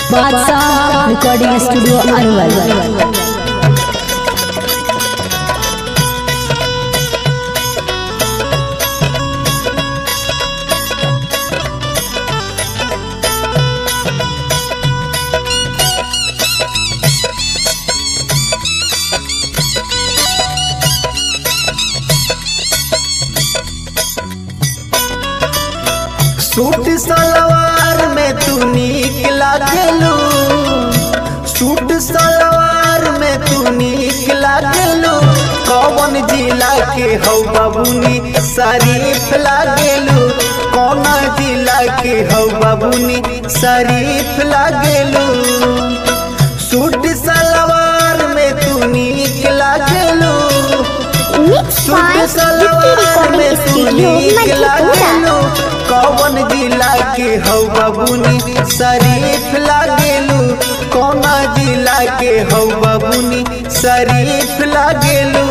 बादशाह recording studio Arwal suit salwar में तू नीक लागलू सूट सलवार में तू नीक लागलू कौन जिला के हौ बाबूनी शरीफ लागलू कौन जिला के हौ बाबूनी शरीफ लागलू सूट सलवार में तू नीक लागलू mix suit by Gifty salwar में रिकॉर्डिंग तू स्टूडियो नीक मधेपुरा लागलू कौन जिला के हौ बबुनी शरीफ लागेलू कौन जिला के हौ बबुनी शरीफ लागेलू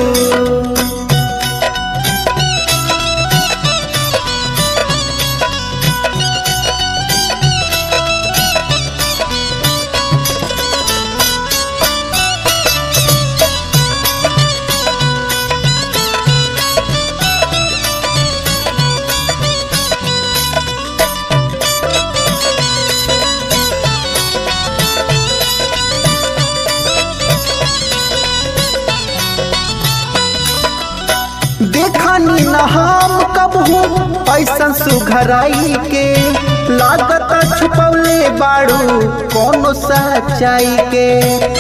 देखनी न हम कब हूँ ऐसन सुघराई के लागत छुपौले बाड़ू कोनो सच्चाई के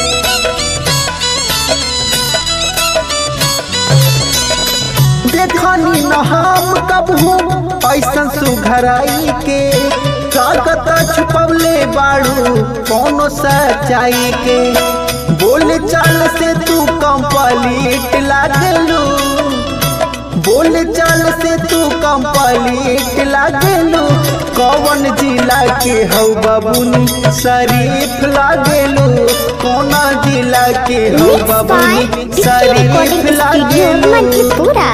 देखनी न हम कब हूँ ऐसन सुघराई के लागत छुपौले बाड़ू कोनो सच्चाई के बोल चाल से तू कंप्लीट लागलू बोल चाल से तू कंप्लीट लागलू कौन जिला के हौ बबुनी शरीफ लागलू कौन जिला के हौ मिक्स बाय बबुनी गिफ्टी शरीफ रिकॉर्डिंग स्टूडियो लागलू मधेपुरा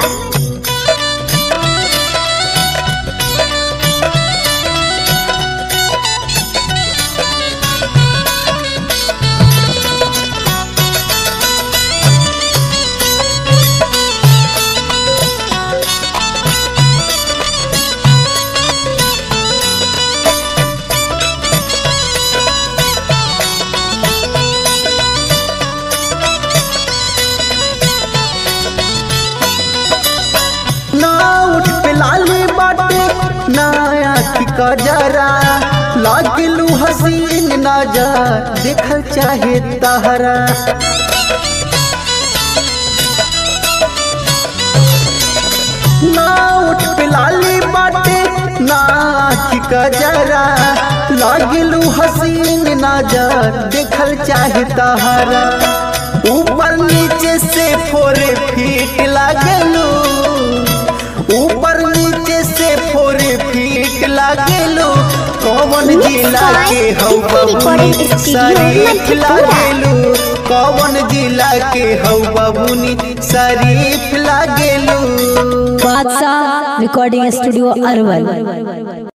ना उठ पे लाली बाटे ना आँखी का जरा लागलू हसीन नजर देखल चाहे तहरा ना उठ पे लाली बाटे ना आँखी का जरा लागलू हसीन नजर देखल चाहे तहरा ऊपर नीचे से फोरे फीट लागलू ऊपर नीचे से फोर फीट लागेलो कौन जिला के हौ बबुनी शरीफ लागेलू कौन जिला के हौ बबुनी शरीफ लागेलू बादशाह रिकॉर्डिंग स्टूडियो अरवल